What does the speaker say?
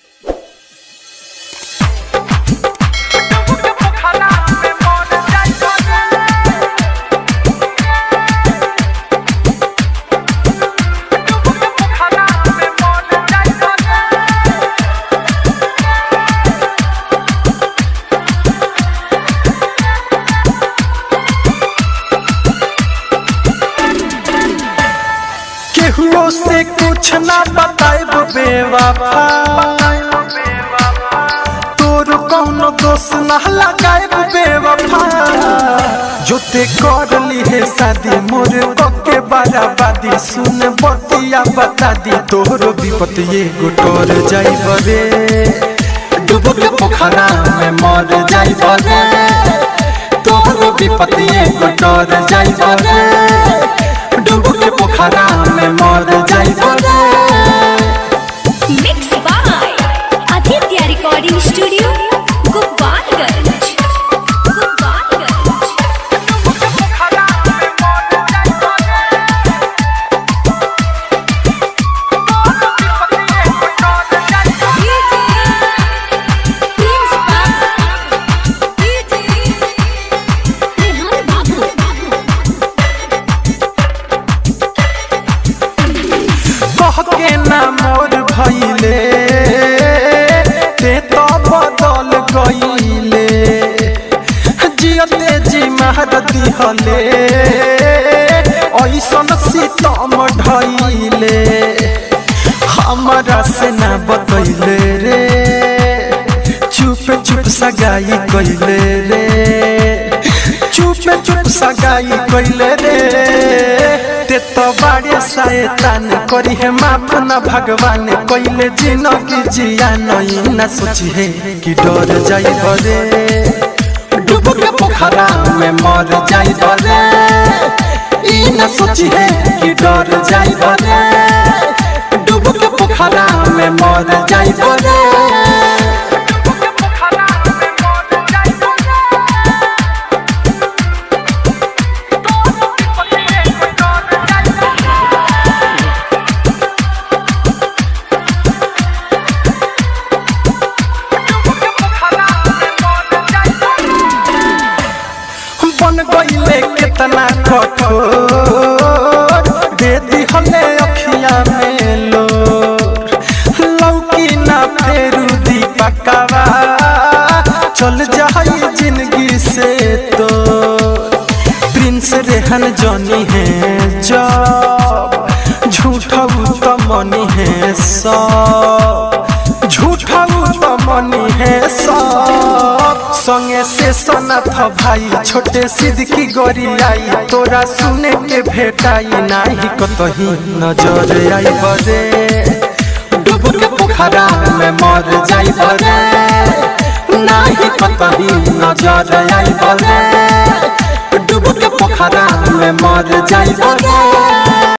केहू से कुछ ना बताएब बेवफा तोर कौनो दोष ना लगाएब बेवफा जो ते कर ली है शादी मोर के बराबादी सुन बतिया बता दी तोहरो विपत ये गुटोर जाइब रे डूब के पोखरा में मर जाइब रे तोहरो विपत ये गुटोर जाइब रे डूब के पोखरा में मर जाइब रे mix by Aditya recording studio Gopalganj Gopalganj कह के ना मोर भइले ते तो बदल गइले जियते जी मार दिहले ऐसन सीतम ढइले हमरा से ना बतैले रे चुप चुप सगाई कइले रे चुप चुप सगाई कइले रे ते तो बाड़े शैतान करी है माफ न भगवान कइले जिंदगी जिया नहीं न सोची है कि डर जाई रे डूब के पोखरा में मर जाई रे ई न सोची है कि डर जाई रे डूब के पोखरा में मर जाई रे बन गईले कितना कठोर दे दिहले अखिया में लोर लौकी ना फेरू दीपकवा चल जाई जिंदगी से तो प्रिंस रेहन जनी है जब झूठा तो मनी है सब झूठा तो मनी है सब संगे से सनत भाई छोटे सिद्दकी गोरी आई तोरा सुने के भेटाई नाही कतही नजर आई बरे डूब के पोखरा में मर जाई बरे नाही कतही नजर आई बरे डूब के पोखरा में मर जाई बरे